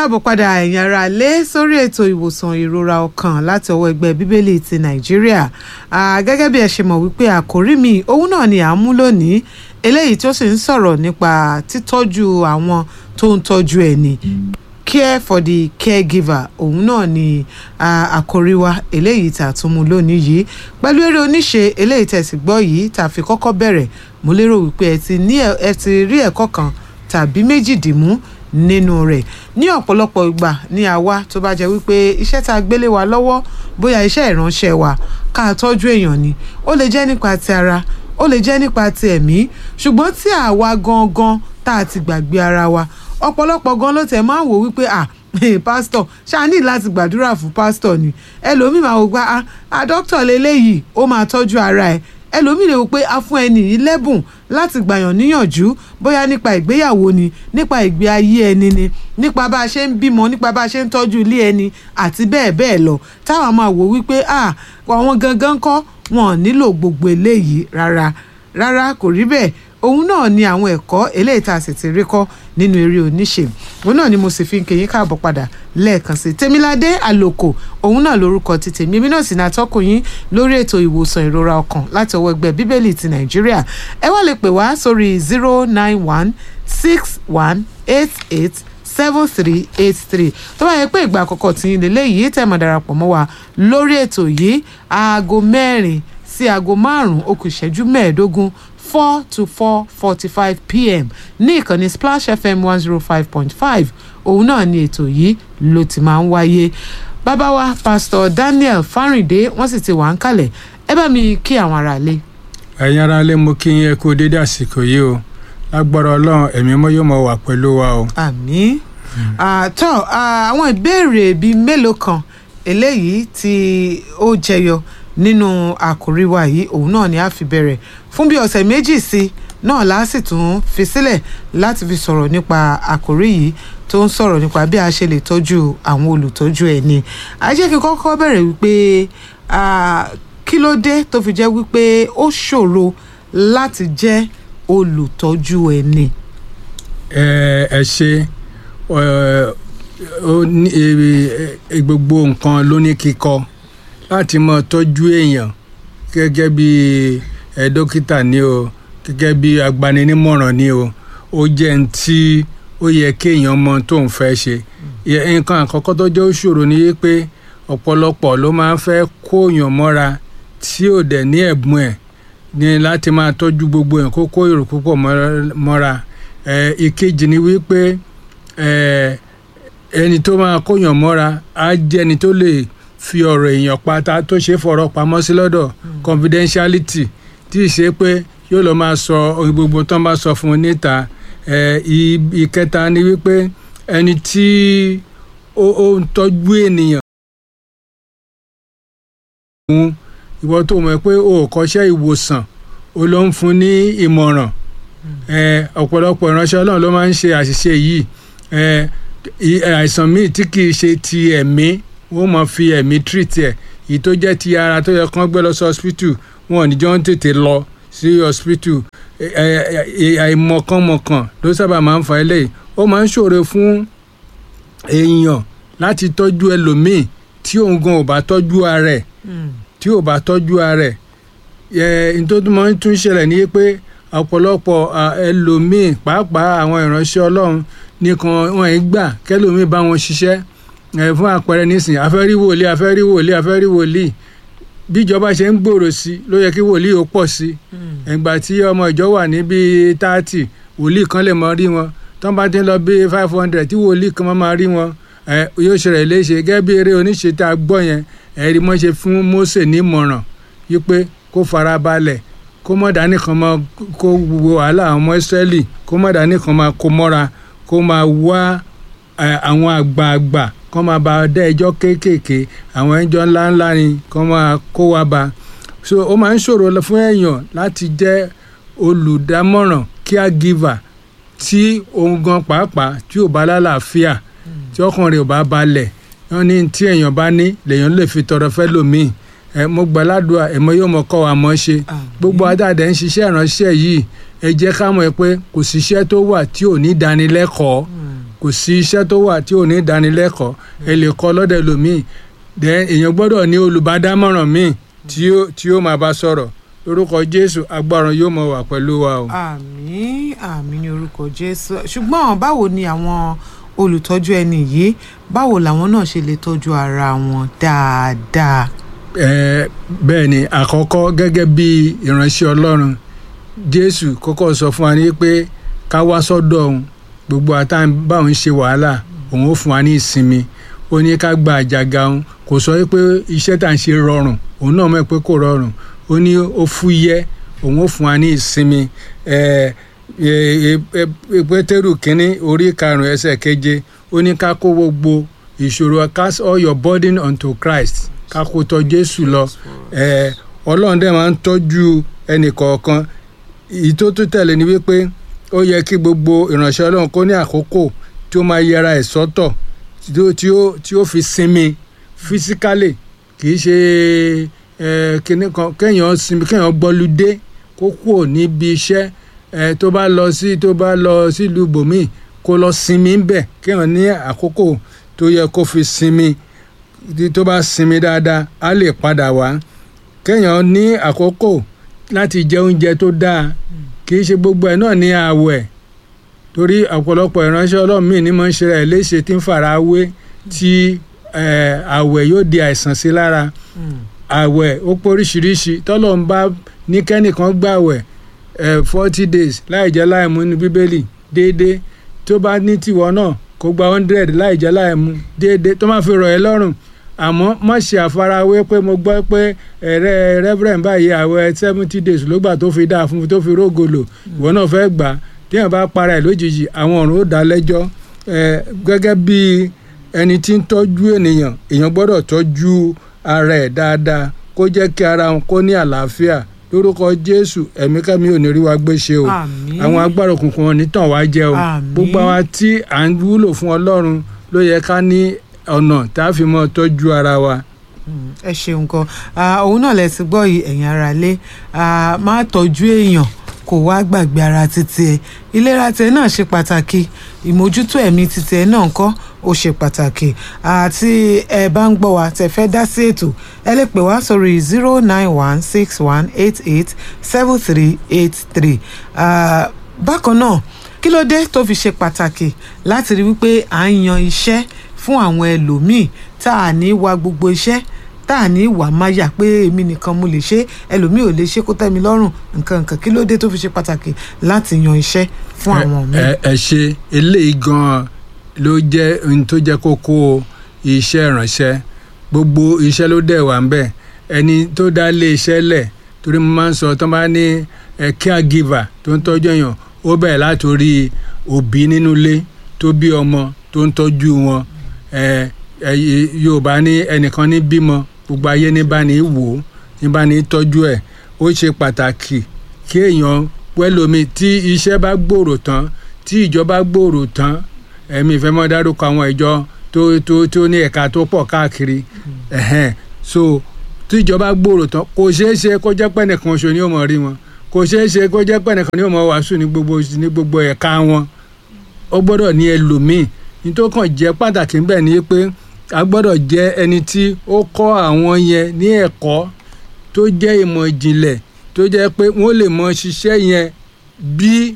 káàbọ̀ padà ẹ̀yin ará lé sórí ètò ìwòsàn ìrora ọkàn láti ọwọ́ ẹgbẹ́ bíbélì ti nàìjíríà gẹ́gẹ́ bí ẹ ṣe mọ̀ wípé àkórí mi òun náà ni à ń mú lónìí eléyìí tó sì ń sọ̀rọ̀ nípa títọ́jú àwọn tó ń tọ́jú ẹni care for the caregiver òun náà ni àkórí wa eléyìí tá a tún mú lónìí yìí pẹ̀lú eré oníṣe eléyìí tẹ̀sí gbọ́ yìí tá a fi kọ́kọ́ bẹ̀rẹ̀ mo lérò wípé ẹ ti ní ẹ ti rí ẹ̀kọ́ kan tàbí méjì dìmú nínú rẹ̀ ní ọ̀pọ̀lọpọ̀ ìgbà ní àwa tó bá jẹ́ wípé iṣẹ́ tá a gbélé wa lọ́wọ́ bóyá iṣẹ́ ìránṣẹ́ wa ká tọ́jú èèyàn ni ó lè jẹ́ nípa ti ara ó lè jẹ́ nípa ti ẹ̀mí ṣùgbọ́n tí àwa gangan tá a ti gbàgbé ara wa ọ̀pọ̀lọpọ̀ gan ló tẹ̀ máa ń wò wípé à pásítọ̀ ṣáà ní láti gbàdúrà fún pásítọ̀ ni ẹlòmíì máa wò pé à dókítà lélẹ́yìí ó máa tọ́jú ara ẹ̀ ẹlòmíì lè wò pé a fún ẹni yìí lẹ́bùn láti gbàyàn níyànjú bóyá nípa ìgbéyàwó ni nípa ìgbé ayé ẹni ni nípa bá a ṣe ń bímọ nípa bá a ṣe ń tọ́jú ilé ẹni àti bẹ́ẹ̀ bẹ́ẹ̀ lọ táwọn máa wò wípé à àwọn gangan kọ́ wọn nílò gbogbo eléyìí rárá rárá kò rí bẹ́ẹ̀ òun náà ni àwọn ẹ̀kọ́ eléyìí tá a sì ti rí kọ́ nínú eré oníṣe òun náà ni mo sì fi ń kéyìn káàbọ̀ padà lẹ́ẹ̀kan sí tèmiládé àlòkò òun náà lórúkọ ti tèmi èmi náà sì ní atọ́kùn yín lórí ètò ìwòsàn ìrora ọkàn láti ọwọ́ ẹgbẹ́ bíbélì ti nàìjíríà ẹ wá lè pè wá sórí zero nine one six one eight eight seven three eight three tó bá yẹ pé ìgbà àkọ́kọ́ tí yín lélẹ́yìí tẹ̀ mọ́ darapọ̀ mọ́ wa lórí ètò yìí aago mẹ́rin sí aago márùn-ún ó kù ìṣẹ́jú mẹ́ẹ̀ẹ́dógún four to four forty-five pm ní ìkànnì splash fm one zero five point five òun náà ni ètò yìí ló ti máa ń wáyé bàbá wa pastor daniel fárìndé wọ́n sì ti wà ń kalẹ̀ ẹ bá mi kí àwọn ará ilé. ẹ̀yin ará ilé mo kí yín ẹ kú dédé àsìkò yìí o lágbára ọlọ́run ẹ̀mí mọ́ yóò mọ̀ wà pẹ̀lú wa o. àmín àtọ́ àwọn ìbéèrè bíi mélòó kan eléyìí tí ó jẹyọ nínú àkòrí wa yìí òun náà ni a fi bẹ̀rẹ̀ fún bí ọ̀sẹ̀ méjì sí náà la sì tún fi sílẹ̀ láti fi sọ̀rọ̀ nípa àkòrí yìí tó ń sọ̀rọ̀ nípa bí a ṣe lè tọ́jú àwọn olùtọ́jú ẹni ajé kí n kọ́kọ́ bẹ̀rẹ̀ wípé kí ló dé tó fi jẹ́ wípé ó ṣòro láti jẹ́ olùtọ́jú ẹni. ẹ ẹ ṣe gbogbo nǹkan ló ní kíkọ láti mọ tọ́jú èèyàn gẹ́gẹ́ bí ẹ dókítà ni o gẹ́gẹ́ bí agbaninímọ̀ràn ni o ó jẹ́ ń tí ó yẹ kéèyàn mọ tó ń fẹ́ ṣe nǹkan àkọ́kọ́ tó jẹ́ òṣòro ni pé ọ̀pọ̀lọpọ̀ ló máa ń fẹ́ kóyàn mọ́ra tí ò dẹ̀ ní ẹ̀bùn ẹ̀ ní láti máa tọ́jú gbogbo ẹ̀ kó kó èrò púpọ̀ mọ́ra ìkejì ni wípé ẹni tó máa kóyàn mọ́ra á jẹ́ ẹni tó lè fi ọ̀rọ̀ èèyàn pátá tó ṣe fọ̀rọ̀ pamọ́ sí lọ́dọ̀ confidentiality tí ì ṣe pé yóò lọ máa sọ ohun gbogbo tó ń bá sọ fún un níta ìkẹta ni wípé ẹni tí ó ń tọ́jú ènìyàn. ìwọ tó mọ̀ pé o ò kọ́ṣẹ́ ìwòsàn o ló ń fún ní ìmọ̀ràn ọ̀pọ̀lọpọ̀ ìránṣẹ́ ọlọ́run ló máa ń ṣe àṣìṣe yìí àìsàn míì tí kì í ṣe ti ẹ̀mí wọ́n máa fi ẹ̀mí treat ẹ̀ èyí tó jẹ́ ti ara tó yẹ kán gbé lọ sí hospital wọn ò ní jọ ń tètè lọ sí hospital àìmọ̀kànmọ̀kàn ló sábà máa ń fa eléyìí ó máa ń ṣòro fún èèyàn láti tọ́jú ẹlòmíì tí òun gan ò bá tọ́jú ara ẹ̀ tí ò bá tọ́jú ara ẹ̀ nítorí máa ń tún ṣẹlẹ̀ ní pé ọ̀pọ̀lọpọ̀ ẹlòmíì pàápàá àwọn ìránṣẹ́ ọlọ́run nìkan wọn ì gbà kẹlòmíì bá wọn ṣiṣẹ́ fún àpẹẹrẹ nísìnyí afẹ́rí wòlíì afẹ́rí wòlíì afẹ́rí wòlíì bíjọba ṣe ń gbòòrò sí ló yẹ kí wòlíì ó pọ̀ sí ìgbà tí ọmọ ìjọ wà ní bíi táàtì wòlíì kan lè mọ rí wọn tó ń bá ti ń lọ bíi five hundred tí wòlíì kan máa rí wọn yóò ṣẹlẹ̀ léṣe gẹ́gẹ́ bí eré oníṣe tá a gbọ́ yẹn ẹ̀rí mọ́ ṣe fún Mósè nímọ̀ràn wípé kó fara balẹ̀ kó mọ̀ dání kan máa kó wo wàhálà àwọn ọmọ Ísírẹ́lì kó mọ̀ dání kan máa kó mọ́ra kó máa wá àwọn àgbààgbà kọ́ máa ba dá ẹjọ́ kéékèèké àwọn ẹjọ́ ńláńlá ni kọ́ máa kó wa ba so ó máa ń ṣòro fún èèyàn láti jẹ́ olùdámọ̀ràn caregiver tí òun gan pàápàá tí ò bá lálàáfíà tí ọkàn rẹ̀ ò bá balẹ̀ wọ́n ní tí èèyàn bá ní lèèyàn lè fi tọrọ fẹ́ lòmíì ẹ mo gbà ládùúgbà ẹ mọ yóò mọ kọ́ wa mọ́ ṣe gbogbo adáàdẹ ń ṣiṣẹ́ ìránṣẹ́ yìí ẹ jẹ́ ká mọ̀ pé kò síṣẹ́ tó wà tí ò ní dánilẹ́kọ̀ọ́ kò sí iṣẹ́ tó wà tí ò ní ìdánilẹ́kọ̀ọ́ ẹ lè kọ́ lọ́dẹ̀ lómìn then èèyàn gbọ́dọ̀ ní olùbádámọ̀ràn míì tí ó tí ó máa bá sọ̀rọ̀ lórúkọ jésù agbára yóò mọ wà pẹ̀lú wa o. àmín àmín ní orúkọ jésù ṣùgbọ́n báwo ni àwọn olùtọ́jú ẹni yìí báwo làwọn náà ṣe lè tọ́jú ara wọn dáadáa. ẹ bẹ́ẹ̀ ni àkọ́kọ́ gẹ́gẹ́ bí ìránṣẹ́ ọlọ́run jésù kọ́kọ́ sọ fún wa ní pé ká wá sọ́dọ̀ òun gbogbo àtàn báwọn ṣe wàhálà òun ó fún wa ní ìsinmi ó ní ká gba àjàgà òun kò sọ pé iṣẹ́ tá à ń ṣe rọrùn òun náà mọ̀ pé kò rọrùn ó ní ó fúyẹ́ òun ó fún wa ní ìsinmi ẹ ẹ ẹ pétérù kínní orí karùn-ún ẹsẹ̀ keje ó ní ká kó gbogbo ìṣòro cast all your burden unto Christ ká kó tọ̀ Jésù lọ ẹ Ọlọ́run dẹ̀ máa ń tọ́jú ẹnì kọ̀ọ̀kan èyí tó tún tẹ̀lé ni wípé ó yẹ kí gbogbo ìránṣẹ́ Ọlọ́run kó ní àkókò tí ó máa yẹra ẹ̀ sọ́tọ̀ tí ó tí ó tí ó fi sinmi physically kì í ṣe ẹ kíní kan kéèyàn sinmi kéèyàn gbọ́lúdé kó kúrò níbi iṣẹ́ ẹ tó bá lọ sí tó bá lọ sílùú bòmíì kó lọ sinmi ń bẹ̀ kéèyàn ní àkókò tó yẹ kó fi sinmi tó bá sinmi dáadáa á lè padà wá kéèyàn ní àkókò láti jẹ oúnjẹ tó dáa kì í ṣe gbogbo ẹ̀ náà ní àwẹ̀ torí ọ̀pọ̀lọpọ̀ ìránṣẹ́ ọlọ́run míì ní mọ̀ ń ṣe rẹ̀ léṣe tí ń fara wé tí àwẹ̀ yóò di àìsàn sí lára àwẹ̀ ó póríṣiríṣi tọ́lọ̀ ń bá ní kẹ́nìkan gbàwẹ̀ forty days láì jẹ́ láì mú ní bíbélì déédéé tó bá ní tìwọ náà kó gba hundred láì jẹ́ láì mú déédéé tó máa fi rọ̀ ẹ́ lọ́rùn àmọ́ má ṣe àfarawé pé mo gbọ́ pé ẹ̀rẹ́ reverend báyìí àwẹ̀ seventy days ló gbà tó fi dáa fún tó fi rógolo ìwọ náà fẹ́ gbà á téèyàn bá para ẹ̀ lójijì àwọn ọ̀run ó dá lẹ́jọ́ gẹ́gẹ́ bí ẹni tí ń tọ́jú ènìyàn èèyàn gbọ́dọ̀ tọ́jú ara ẹ̀ dáadáa kó jẹ́ kí ara wọn kó ní àlàáfíà lórúkọ jésù ẹ̀mí kẹ́mi ò ní rí wa gbé ṣe o àwọn agbára òkùnkùn wọn nítàn wá jẹ o gbogbo àwa tí à ń wúlò fún ọlọ́run ló yẹ ká ní ọ̀nà tá a fi mọ́ tọ́jú ara wa ẹ ṣeun gan òun náà lẹ ti gbọ́ yìí ẹ̀yin ara lé máa tọ́jú èèyàn kò wá gbàgbé ara títí ẹ ìlera tẹ náà ṣe pàtàkì ìmójútó ẹ̀mí títí ẹ náà ńkọ́ ó ṣe pàtàkì àti ẹ bá ń gbọ́ wa tẹ fẹ́ dá sí ètò ẹ lè pè wá sórí zero nine one six one eight eight seven three eight three bákan náà kí ló dé tó fi ṣe pàtàkì láti rí wípé à ń yan iṣẹ́ fún àwọn ẹlòmíì tá a ní wa gbogbo iṣẹ́ tá a ní wà máyà pé èmi nìkan mo lè ṣe ẹlòmíì ò lè ṣe kó tẹ́ mi lọ́rùn nǹkan nǹkan kí ló dé tó fi ṣe pàtàkì láti yan iṣẹ́ fún àwọn míì. ẹ ẹ ṣe eléyìí gan-an ló jẹ́ ohun tó jẹ́ kókó iṣẹ́ ìránṣẹ́ gbogbo iṣẹ́ ló dẹ̀ wà ń bẹ̀ ẹni tó dá lé iṣẹ́ lẹ̀ torí mo máa ń sọ tó bá ní caregiver tó ń tọ́jú èèyàn ó bẹ̀rẹ̀ látòrí òbí nínú ilé tó bí ọmọ tó ń tọ́jú wọn yorùbá ní ẹnìkan ní bímọ gbogbo ayé ní bá ní wò ó ní bá ní tọ́jú ẹ̀ ó ṣe pàtàkì kí èèyàn pẹ́lómi tí iṣẹ́ bá gbòòrò tán tí ìjọba gbòòrò tán ẹ̀mí ìfẹ́ mọ́ dárúkọ àwọn ìjọ tó tó tó ní ẹ̀ka tó pọ̀ káàkiri so tí ìjọba gbòòrò tán kò ṣeé ṣe kó jẹ́ pẹ́ nìkan ṣo ni ó mọ̀ rí wọn kò ṣeé ṣe kó jẹ́ pẹ́ nìkan ni ó mọ̀ wàásù ní gbogbo ní gbogbo ẹ̀ka wọn ó gbọ́dọ̀ ní ẹlòmíì nítorí kàn jẹ́ pàtàkì ń bẹ̀ ni pé a gbọ́dọ̀ jẹ́ ẹni tí ó kọ́ àwọn yẹn ní ẹ̀kọ́ tó jẹ́ ìmọ̀ ìjìnlẹ̀ tó jẹ́ pé wọ́n lè mọ ṣiṣẹ́ yẹn bí.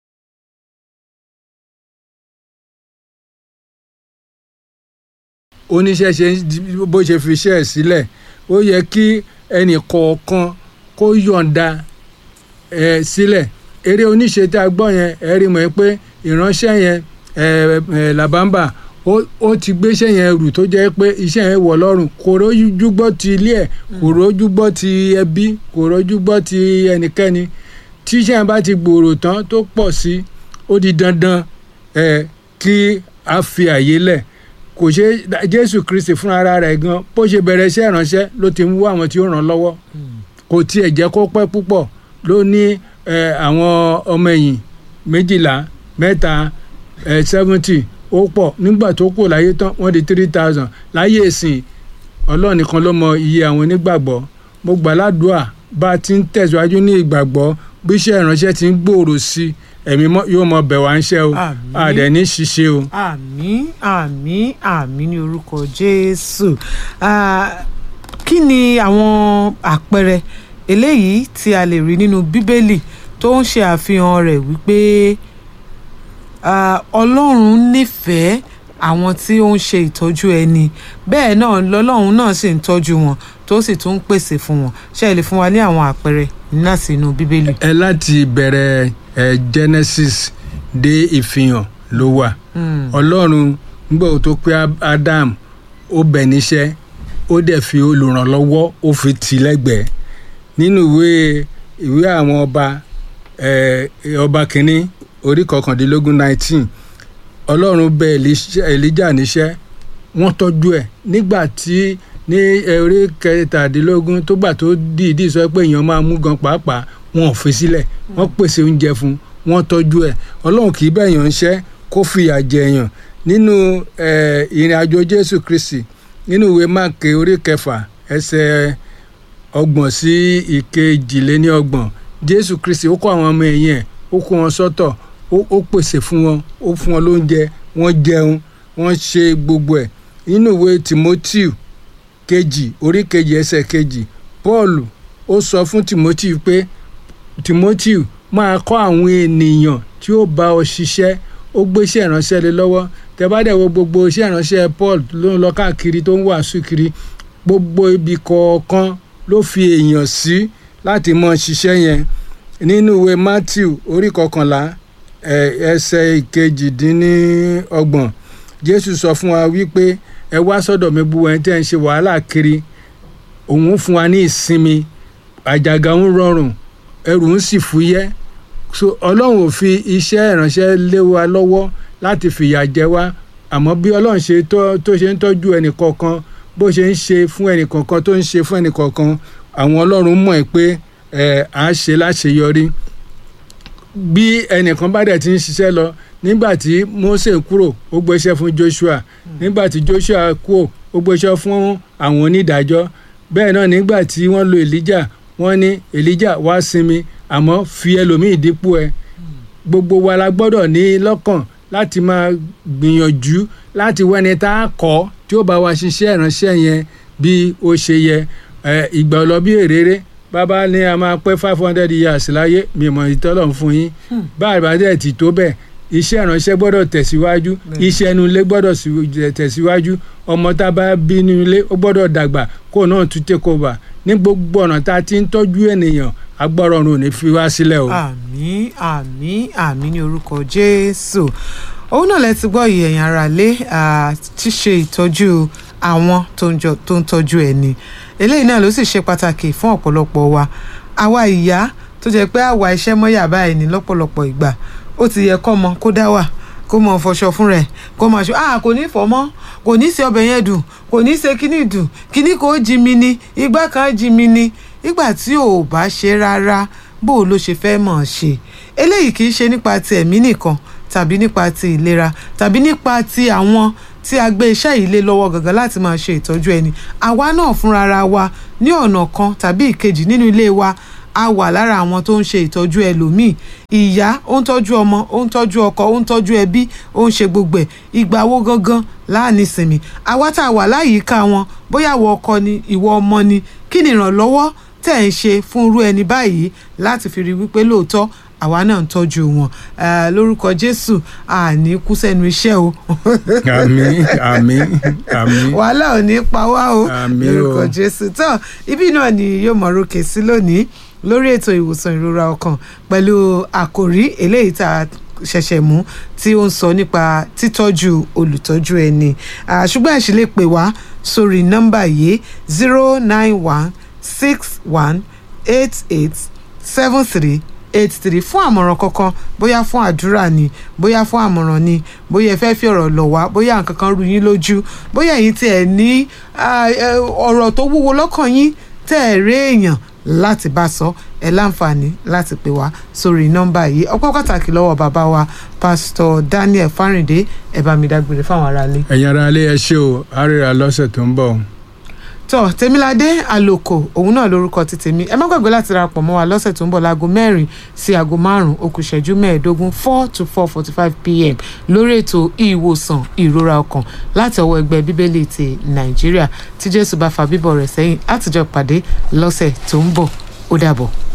oníṣẹ́ ṣe bó ṣe fi iṣẹ́ ẹ̀ sílẹ̀ ó yẹ kí ẹnì kọ̀ọ̀kan kó yọ̀ǹda ẹ̀ sílẹ̀ eré oníṣe tá a gbọ́ yẹn ẹ rí mọ̀ pé ìránṣẹ́ yẹn làbámbà ó ti gbéṣẹ́ yẹn rù tó jẹ́ pé iṣẹ́ yẹn wọ̀ lọ́rùn kò rójú gbọ́ ti ilé ẹ̀ kò rójú gbọ́ ti ẹbí kò rójú gbọ́ ti ẹnikẹ́ni tí iṣẹ́ yẹn bá ti gbòòrò tán tó pọ̀ sí ó di dandan ẹ̀ kí a fi àyè lẹ̀ kò ṣe Jésù Kristi fúnra rẹ̀ gan bó ṣe bẹ̀rẹ̀ iṣẹ́ ìránṣẹ́ ló ti ń wú àwọn tí ó ràn lọ́wọ́ kò tiẹ̀ jẹ́ kó pẹ́ púpọ̀ ló ní àwọn ọmọ ẹ̀yìn méjìlá mẹ́ta seventy ó pọ̀ nígbà tó kù láyé tán wọ́n di three thousand láyé ìsìn ọlọ́run nìkan ló mọ iye àwọn onígbàgbọ́ mo gbà ládùúà bá a ti ń tẹ̀síwájú ní ìgbàgbọ́ bí iṣẹ́ ìránṣẹ́ ti ń gbòòrò sí ẹ̀mí mọ́ yóò mọ bẹ̀ wá ń ṣe o Àmín. àdẹ̀ ní ṣiṣẹ́ o. àmín àmín àmín ní orúkọ jésù Ah, kí ni àwọn àpẹẹrẹ eléyìí tí a lè rí nínú bíbélì tó ń ṣe àfihàn rẹ̀ wípé ah, ọlọ́run nífẹ̀ẹ́ àwọn tí ó ń ṣe ìtọ́jú ẹni bẹ́ẹ̀ náà lọ́lọ́run náà sì ń tọ́jú wọn tó sì tún ń pèsè fún wọn ṣé ẹ lè fún wa ní àwọn àpẹẹrẹ láti inú bíbélì. ẹ láti bẹ̀rẹ̀ ẹ Genesis dé ìfihàn ló wà Hmm. ọlọ́run nígbà tó pé Ab- Adam ó bẹ̀ níṣẹ́ ó dẹ̀ fi olùrànlọ́wọ́ ó fi tì í lẹ́gbẹ̀ẹ́ nínú ìwé ìwé àwọn ọba ẹ, ọba kínní orí kọkàndínlógún nineteen ọlọ́run bẹ̀ Elisha- Elijah níṣẹ́ wọ́n tọ́jú ẹ̀ nígbà tí ní ẹ, orí kẹtàdínlógún tó gbà tó dìídì sọ pé èèyàn máa mú gan pàápàá wọn ò fi sílẹ̀ wọ́n pèsè oúnjẹ fún un wọ́n tọ́jú ẹ̀ ọlọ́run kì í bẹ̀yàn ń ṣẹ́ kó fìyà jẹyàn nínú ẹ, ìrìn àjò jésù kristi nínú ìwé máàkì orí kẹfà ẹsẹ̀ ọgbọ̀n sí ìkejìléníọgbọ̀n jésù kristi ó kó àwọn ọmọ ẹ̀yìn ẹ̀ ó kó wọn sọ́tọ̀ ó ó pèsè fún wọn ó fún wọn lóúnjẹ wọ́n jẹun wọ́n ṣe gbogbo ẹ̀ nínú ìwé timothy kejì orí kejì ẹsẹ̀ kejì paul ó sọ fún timothy pé timothy máa kọ́ àwọn ènìyàn tí ó bá ọ ṣiṣẹ́ ó gbé iṣẹ́ ìránṣẹ́ lé lọ́wọ́ tẹ bá dẹ̀ wo gbogbo iṣẹ́ ìránṣẹ́ paul ló ń lọ káàkiri tó ń wàásù kiri gbogbo ibi kọ̀ọ̀kan ló fi èèyàn sí láti mọ ṣiṣẹ́ yẹn nínú ìwé matthew orí kọkànlá ẹ, ẹsẹ̀ ìkejìdínlọ́gbọ̀n jésù sọ fún wa wípé ẹ wá sọ́dọ̀ mi gbogbo ẹni tẹ́ ń ṣe wàhálà kiri òun fún wa ní ìsinmi àjàgà ń rọrùn ẹrù ń sì fúyẹ́ so ọlọ́run ò fi iṣẹ́ ìránṣẹ́ lé wa lọ́wọ́ láti fìyà jẹ wá àmọ́ bí ọlọ́run ṣe tó tó ṣe ń tọ́jú ẹnì kọ̀ọ̀kan bó ṣe ń ṣe fún ẹnì kọ̀ọ̀kan tó ń ṣe fún ẹnì kọ̀ọ̀kan àwọn ọlọ́run mọ̀ ẹ́ pé ẹ̀ á ṣe láṣeyọrí bí ẹnìkan bá dẹ̀ ti ń ṣiṣẹ́ lọ nígbà tí Mósè kúrò ó gbéṣẹ́ fún Joshua nígbà tí Joshua kúrò ó gbéṣẹ́ fún àwọn onídàájọ́ bẹ́ẹ̀ náà nígbà tí wọ́n lo Elijah wọ́n ní Elijah wá sinmi àmọ́ fi ẹlòmíì dípò ẹ gbogbo wa la gbọ́dọ̀ ní lọ́kàn láti máa gbìyànjú láti wẹ́ni tá a kọ́ tí ó bá wa ṣiṣẹ́ ìránṣẹ́ yẹn bí ó ṣe yẹ ẹ, ìgbà ọlọ́bí èrèrè bàbá ní a máa pẹ́ five hundred years láyé mi mọ̀ ìtọ́lọ̀ fún yín báyìí dẹ̀ ti tó bẹ́ẹ̀ iṣẹ́ ìránṣẹ́ gbọ́dọ̀ tẹ̀síwájú Bẹ́ẹ̀. iṣẹ́ inú ilé gbọ́dọ̀ sí- tẹ̀síwájú ọmọ tá a bá bí nínú ilé ó gbọ́dọ̀ dàgbà kó náà tún take over ní gbogbo ọ̀nà tá a ti ń tọ́jú ènìyàn agbọ́rọ̀run ò ní fi wá sílẹ̀ o. àmín àmín àmín ní orúkọ jésù òun náà lẹ ti gbọ́ yìí ẹ̀yin ará lé ṣíṣe ìtọ́jú àwọn tó ń jọ- tó ń tọ́jú ẹni eléyìí náà ló sì ṣe pàtàkì fún ọ̀pọ̀lọpọ̀ wa àwa ìyá tó jẹ́ pé àwa iṣẹ́ mọ́yà báyìí ní lọ́pọ̀lọpọ̀ ìgbà ó ti yẹ kọ́mọ kó dá wà kó mọ fọṣọ fún rẹ̀ kó máa ṣe ah kò ní fọ mọ́ kò ní ṣe ọbẹ̀ yẹn dùn kò ní ṣe kíní dùn kíní kò jí mi ni igbá kan jí mi ni ìgbà tí ò bá ṣe rárá bó o ló ṣe fẹ́ mọ̀ ọ́ ṣe eléyìí kì í ṣe nípa ti ẹ̀mí nìkan tàbí nípa ti ìlera tàbí nípa ti àwọn tí a gbé iṣẹ́ yìí lé lọ́wọ́ gangan láti máa ṣe ìtọ́jú ẹni àwa náà fúnra wa ní ọ̀nà kan tàbí ìkejì nínú ilé wa a wà lára àwọn tó ń ṣe ìtọ́jú ẹlòmíì ìyá ó ń tọ́jú ọmọ ó ń tọ́jú ọkọ ó ń tọ́jú ẹbí ó ń ṣe gbogbo ẹ̀ ìgbà wo gangan láàánú ìsinmi àwa tá a wà láyìíká wọn bóyá ìwọ ọkọ ni ìwọ ọmọ ni kí ni ìrànlọ́wọ́ tẹ̀ ń ṣe fún irú ẹni báyìí láti fi rí wípé lóòótọ́ àwa náà ń tọ́jú wọn Eh, lórúkọ Jésù àní kú sẹ́nu iṣẹ́ o àmín àmín àmín. wàhálà ò ní pa wá o Àmín o. lórúkọ Jésù tán ibi náà ni yóò mọ̀ rókè sí lónìí lórí ètò ìwòsàn ìrora ọkàn pẹ̀lú àkòrí eléyìí tá a ṣẹ̀ṣẹ̀ mú tí ó ń sọ nípa títọ́jú olùtọ́jú ẹni Ah, ṣùgbọ́n ẹ ṣì lè pè wá sórí nọ́mbà yìí zero nine one six one eight eight seven three eight three fún àmọ̀ràn kankan bóyá fún àdúrà ni bóyá fún àmọ̀ràn ni bóyá ẹ fẹ́ fi ọ̀rọ̀ lọ̀ wá bóyá nǹkan kan rú yín lójú bóyá ẹ̀yin tí ẹ̀ ní ah, eh, ọ̀rọ̀ tó wúwo lọ́kàn yín tẹ́ ẹ̀ rí èèyàn láti bá sọ ẹ láǹfààní láti pè wá sórí nọ́mbà yìí ọpọ́ pàtàkì lọ́wọ́ bàbá wa pásítọ̀ Daniel Fáríndé ẹ bá mi dágbére fáwọn aráalé. ẹ̀yin ará ilé ẹ ṣé o àárẹ̀ lọ́sẹ̀ tó ń bọ̀. tọ́ tèmiládé àlòkò òun náà lórúkọ ti tèmi ẹ má gbàgbé láti darapọ̀ mọ́ wa lọ́sẹ̀ tó ń bọ̀ láago mẹ́rin sí aago márùn-ún okùn ìṣẹ́jú mẹ́ẹ̀ẹ́dógún four to four forty five pm lórí ètò ìwòsàn ìrora ọkàn láti ọwọ́ ẹgbẹ́ bíbélì ti nàìjíríà tí jésù bá fa bíbọ̀ rẹ̀ sẹ́yìn àtijọ́ pàdé lọ́sẹ̀ tó ń bọ̀ ó dàbọ̀.